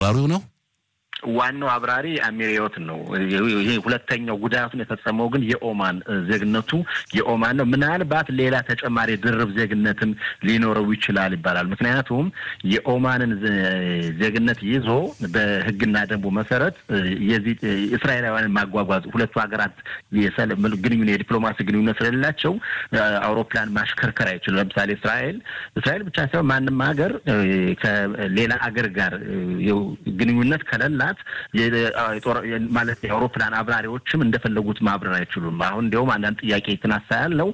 አብራሪው ነው። ዋናው አብራሪ አሚሪዮት ነው። ይሄ ሁለተኛው ጉዳቱን የፈጸመው ግን የኦማን ዜግነቱ የኦማን ነው። ምናልባት ሌላ ተጨማሪ ድርብ ዜግነትም ሊኖረው ይችላል ይባላል። ምክንያቱም የኦማንን ዜግነት ይዞ በሕግና ደንቡ መሰረት የዚህ እስራኤላውያንን ማጓጓዝ ሁለቱ ሀገራት ግንኙነት የዲፕሎማሲ ግንኙነት ስለሌላቸው አውሮፕላን ማሽከርከር አይችሉም። ለምሳሌ እስራኤል እስራኤል ብቻ ሳይሆን ማንም ሀገር ከሌላ አገር ጋር ግንኙነት ከሌላ ማለት የአውሮፕላን አብራሪዎችም እንደፈለጉት ማብረር አይችሉም። አሁን እንዲያውም አንዳንድ ጥያቄ የተነሳ ያለው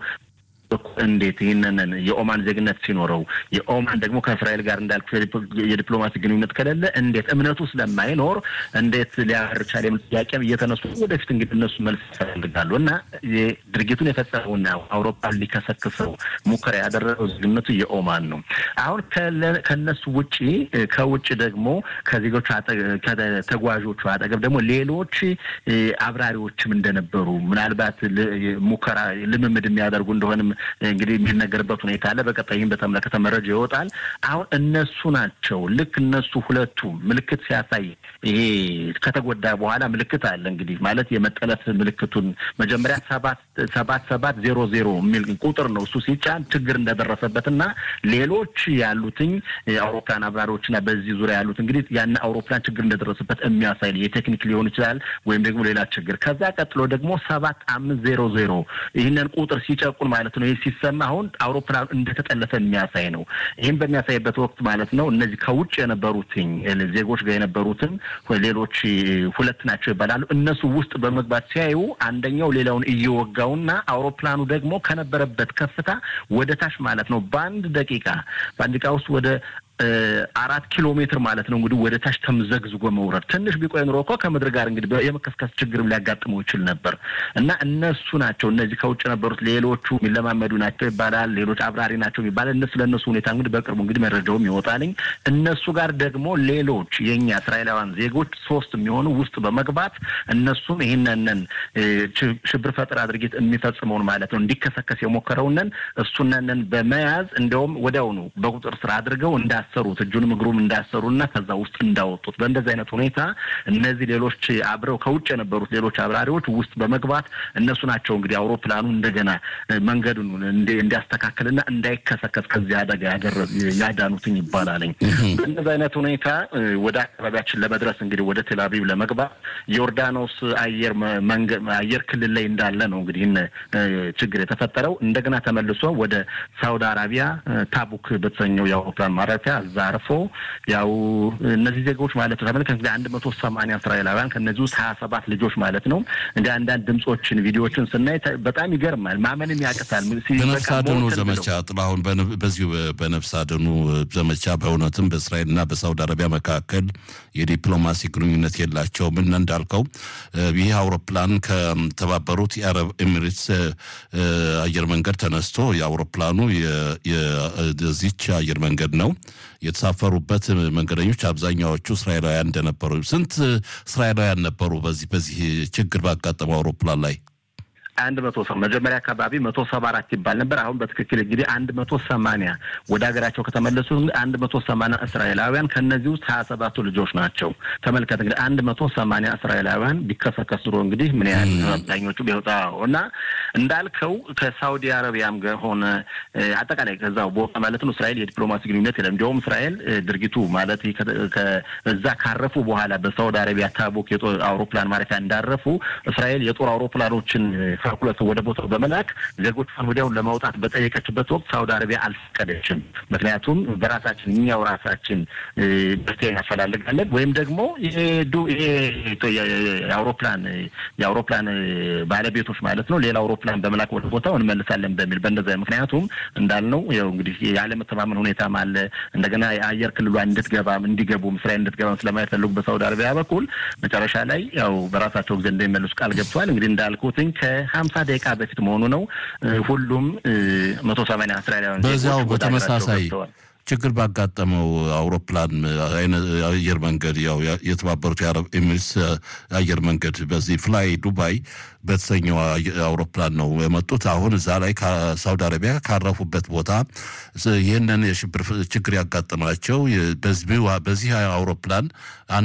እንዴት ይህንን የኦማን ዜግነት ሲኖረው የኦማን ደግሞ ከእስራኤል ጋር እንዳልኩ የዲፕሎማሲ ግንኙነት ከሌለ እንዴት እምነቱ ስለማይኖር እንዴት ሊያበር ቻለ የሚል ጥያቄም እየተነሱ ወደፊት እንግዲህ እነሱ መልስ ይፈልጋሉ እና ድርጊቱን የፈጸመውና አውሮፓን ሊከሰክሰው ሙከራ ያደረገው ዜግነቱ የኦማን ነው። አሁን ከነሱ ውጭ ከውጭ ደግሞ ከዜጎቹ ከተጓዦቹ አጠገብ ደግሞ ሌሎች አብራሪዎችም እንደነበሩ ምናልባት ሙከራ ልምምድ የሚያደርጉ እንደሆንም እንግዲህ የሚነገርበት ሁኔታ አለ። በቀጣይ ይህን በተመለከተ መረጃ ይወጣል። አሁን እነሱ ናቸው ልክ እነሱ ሁለቱ ምልክት ሲያሳይ ይሄ ከተጎዳ በኋላ ምልክት አለ እንግዲህ ማለት የመጠለፍ ምልክቱን መጀመሪያ ሰባት ሰባት ሰባት ዜሮ ዜሮ የሚል ቁጥር ነው እሱ ሲጫን ችግር እንደደረሰበት እና ሌሎች ያሉትኝ አውሮፕላን አብራሪዎችና በዚህ ዙሪያ ያሉት እንግዲህ ያን አውሮፕላን ችግር እንደደረሰበት የሚያሳይ የቴክኒክ ሊሆን ይችላል ወይም ደግሞ ሌላ ችግር። ከዛ ቀጥሎ ደግሞ ሰባት አምስት ዜሮ ዜሮ ይህንን ቁጥር ሲጨቁን ማለት ነው ይህ ሲሰማ አሁን አውሮፕላኑ እንደተጠለፈ የሚያሳይ ነው። ይህም በሚያሳይበት ወቅት ማለት ነው እነዚህ ከውጭ የነበሩትኝ ዜጎች ጋር የነበሩትን ሌሎች ሁለት ናቸው ይባላሉ። እነሱ ውስጥ በመግባት ሲያዩ አንደኛው ሌላውን እየወጋውና አውሮፕላኑ ደግሞ ከነበረበት ከፍታ ወደ ታች ማለት ነው በአንድ ደቂቃ በአንድ ደቂቃ ውስጥ ወደ አራት ኪሎ ሜትር ማለት ነው እንግዲህ ወደ ታች ተምዘግዝጎ መውረድ። ትንሽ ቢቆይ ኑሮ እኮ ከምድር ጋር እንግዲህ የመከስከስ ችግርም ሊያጋጥመው ይችል ነበር እና እነሱ ናቸው እነዚህ ከውጭ የነበሩት ሌሎቹ የሚለማመዱ ናቸው ይባላል። ሌሎች አብራሪ ናቸው ይባላል። እነሱ ለእነሱ ሁኔታ እንግዲህ በቅርቡ እንግዲህ መረጃውም ይወጣልኝ። እነሱ ጋር ደግሞ ሌሎች የእኛ እስራኤላውያን ዜጎች ሶስት የሚሆኑ ውስጥ በመግባት እነሱም ይህንንን ሽብር ፈጠራ ድርጊት የሚፈጽመውን ማለት ነው እንዲከሰከስ የሞከረውንን እሱነንን በመያዝ እንዲያውም ወዲያውኑ በቁጥር ስር አድርገው እንዳ እንዳሰሩት እጁንም እግሩም እንዳሰሩና ከዛ ውስጥ እንዳወጡት በእንደዚህ አይነት ሁኔታ እነዚህ ሌሎች አብረው ከውጭ የነበሩት ሌሎች አብራሪዎች ውስጥ በመግባት እነሱ ናቸው እንግዲህ አውሮፕላኑ እንደገና መንገዱን እንዲያስተካክልና እንዳይከሰከስ ከዚህ አደጋ ያዳኑትኝ ይባላለኝ። በእንደዚህ አይነት ሁኔታ ወደ አካባቢያችን ለመድረስ እንግዲህ ወደ ቴል አቪቭ ለመግባት ዮርዳኖስ አየር አየር ክልል ላይ እንዳለ ነው እንግዲህ ችግር የተፈጠረው። እንደገና ተመልሶ ወደ ሳውዲ አረቢያ ታቡክ በተሰኘው የአውሮፕላን ማረፊያ እዛ አርፎ ያው እነዚህ ዜጎች ማለት ነው ተመልከት እንግዲህ አንድ መቶ ሰማንያ እስራኤላውያን ከእነዚህ ውስጥ ሀያ ሰባት ልጆች ማለት ነው። እንደ አንዳንድ ድምጾችን ቪዲዮዎችን ስናይ በጣም ይገርማል፣ ማመንም ያቅታል። በነፍስ አድኑ ዘመቻ ጥላሁን፣ በዚሁ በነፍስ አድኑ ዘመቻ በእውነትም በእስራኤልና በሳውዲ አረቢያ መካከል የዲፕሎማሲ ግንኙነት የላቸውም እና እንዳልከው ይህ አውሮፕላን ከተባበሩት የአረብ ኤሚሬትስ አየር መንገድ ተነስቶ የአውሮፕላኑ የዚች አየር መንገድ ነው የተሳፈሩበት መንገደኞች አብዛኛዎቹ እስራኤላውያን እንደነበሩ። ስንት እስራኤላውያን ነበሩ በዚህ በዚህ ችግር ባጋጠመው አውሮፕላን ላይ? አንድ መቶ ሰው መጀመሪያ አካባቢ መቶ ሰባ አራት ይባል ነበር። አሁን በትክክል እንግዲህ አንድ መቶ ሰማንያ ወደ ሀገራቸው ከተመለሱ አንድ መቶ ሰማንያ እስራኤላውያን ከእነዚህ ውስጥ ሀያ ሰባቱ ልጆች ናቸው። ተመልከት እንግዲህ አንድ መቶ ሰማንያ እስራኤላውያን ቢከሰከስ ኑሮ እንግዲህ ምን ያህል አብዛኞቹ ቢወጣ እና እንዳልከው ከሳውዲ አረቢያም ጋር ሆነ አጠቃላይ ከዛው ቦታ ማለት ነው እስራኤል የዲፕሎማሲ ግንኙነት የለም። እንዲሁም እስራኤል ድርጊቱ ማለት እዛ ካረፉ በኋላ በሳውዲ አረቢያ ታቦክ የጦር አውሮፕላን ማረፊያ እንዳረፉ እስራኤል የጦር አውሮፕላኖችን ካልኩለት ወደ ቦታው በመላክ ዜጎቿን ወዲያውን ለማውጣት በጠየቀችበት ወቅት ሳውዲ አረቢያ አልፈቀደችም። ምክንያቱም በራሳችን እኛው ራሳችን መፍትሄ እናፈላልጋለን ወይም ደግሞ የአውሮፕላን የአውሮፕላን ባለቤቶች ማለት ነው ሌላ አውሮፕላን በመላክ ወደ ቦታው እንመልሳለን በሚል በእንደዚያ ምክንያቱም እንዳልነው ያው እንግዲህ ያለመተማመን ሁኔታም አለ። እንደገና የአየር ክልሏ እንድትገባም እንዲገቡም እስራኤል እንድትገባም ስለማይፈልጉ በሳውዲ አረቢያ በኩል መጨረሻ ላይ ያው በራሳቸው ጊዜ እንደሚመልሱ ቃል ገብተዋል። እንግዲህ እንዳልኩትኝ ከሀምሳ ደቂቃ በፊት መሆኑ ነው። ሁሉም መቶ ሰማንያ እስራኤላውያን በዚያው በተመሳሳይ ችግር ባጋጠመው አውሮፕላን አየር መንገድ ያው የተባበሩት የአረብ ኤሚሬትስ አየር መንገድ በዚህ ፍላይ ዱባይ በተሰኘው አውሮፕላን ነው የመጡት። አሁን እዛ ላይ ከሳውዲ አረቢያ ካረፉበት ቦታ ይህንን የሽብር ችግር ያጋጠማቸው በዚህ አውሮፕላን